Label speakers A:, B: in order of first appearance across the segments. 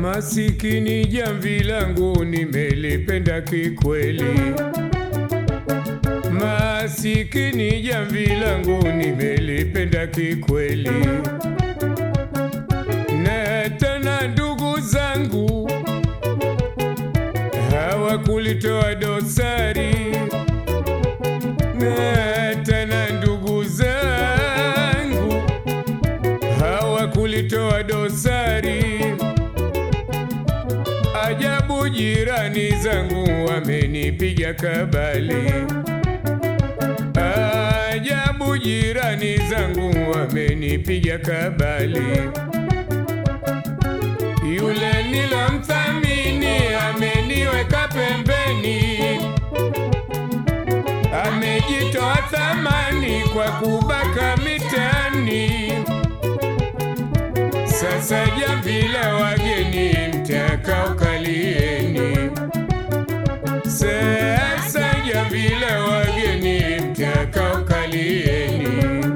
A: Masikini jamvi langu nimelipenda kikweli, masikini jamvi langu nimelipenda kikweli, na tena ndugu zangu hawakulitoa dosari, na tena ndugu zangu hawakulitoa dosari. Ajabu, jirani zangu wamenipiga kabali. Ajabu, jirani zangu wamenipiga kabali. Yule nilomthamini ameniweka pembeni, amejitoa thamani kwa kubaka mitaani. Sasa jamvi la wageni mtakao kalieni, sasa jamvi la wageni mtakao kalieni.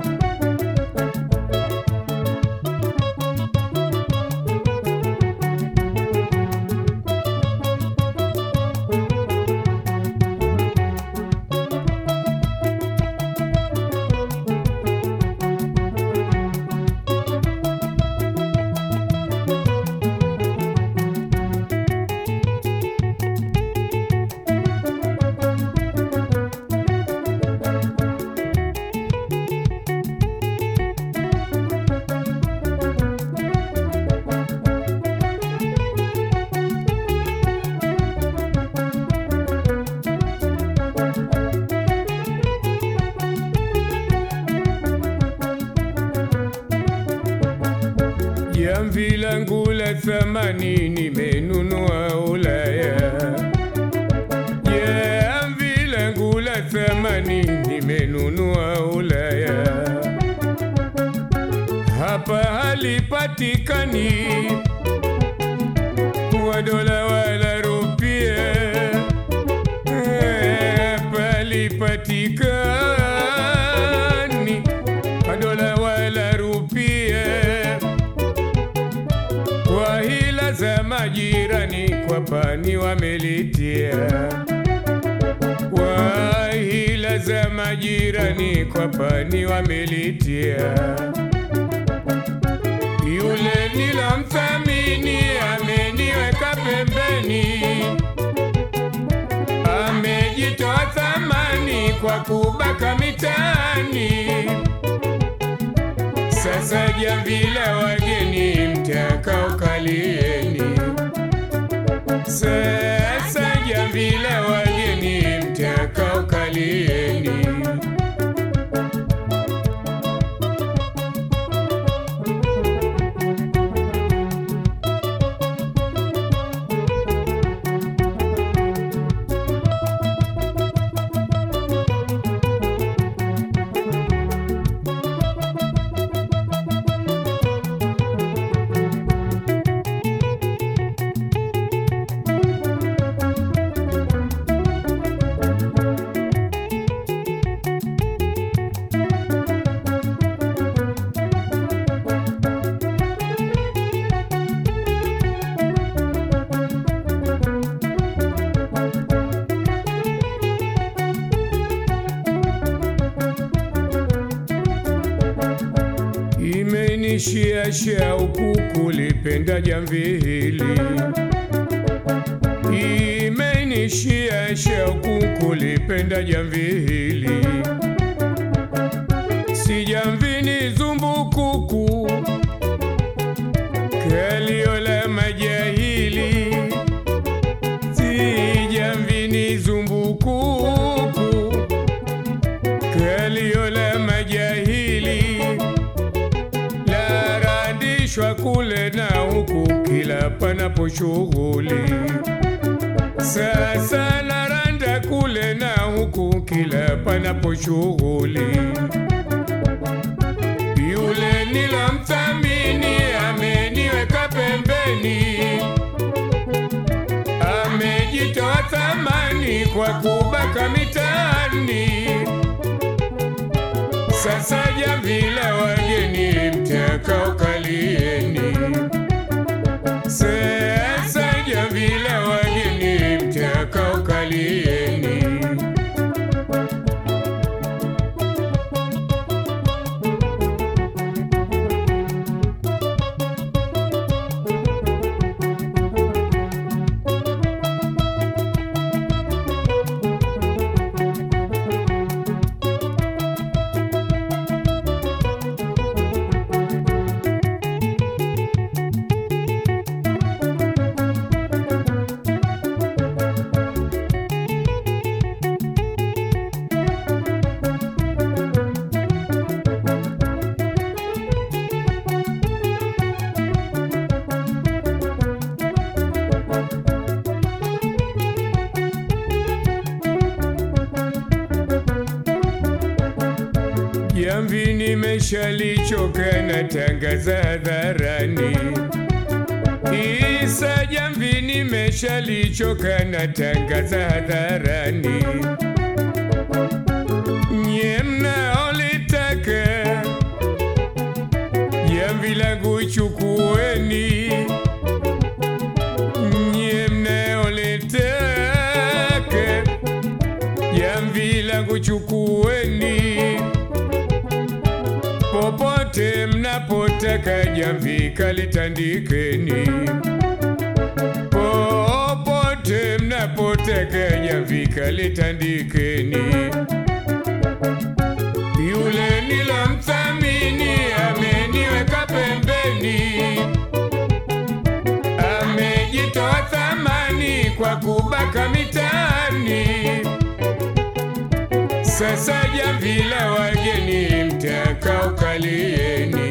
A: Jamvi langu la thamani nimenunua Ulaya. Jamvi langu la thamani nimenunua Ulaya. Hapa halipatikani kwa dola wala rupia. Hapa halipatikani kwa dola wala rupia kwa hila za majirani kwa pani wamelitia, kwa hila za majirani kwa pani wamelitia. Yule nilomthamini ameniweka pembeni, amejitoa thamani kwa kubaka mitaani. Sasa jamvi la wageni mtakao kalieni, sasa jamvi la wageni mtakao kalieni. Imenishia shauku kulipenda jamvi hili, imenishia shauku kulipenda jamvi hili, si jamvi ni zumbukuku kalio la majahili, si jamvi ni zumbukuku kalio la majahili larandishwa kule na huku kila panapo shughuli. Sasa laranda kule na huku kila panapo shughuli. Yule nilomthamini ameniweka pembeni, amejitoa thamani kwa kubaka mitaani. Sasa jamvi la wageni mtakao kalieni, sasa nimeshalichoka na tangaza hadharani. Isa jamvi nimeshalichoka na tangaza hadharani. Nye mnaolitaka jamvi langu chukueni, nye mnaolitaka jamvi langu chukueni, popote mnapotaka jamvi kalitandikeni, popote mnapotaka jamvi kalitandikeni. Yule nilomthamini ameniweka pembeni, amejitoa thamani kwa kubaka mitaani. Sasa jamvi la wageni mtakao kalieni,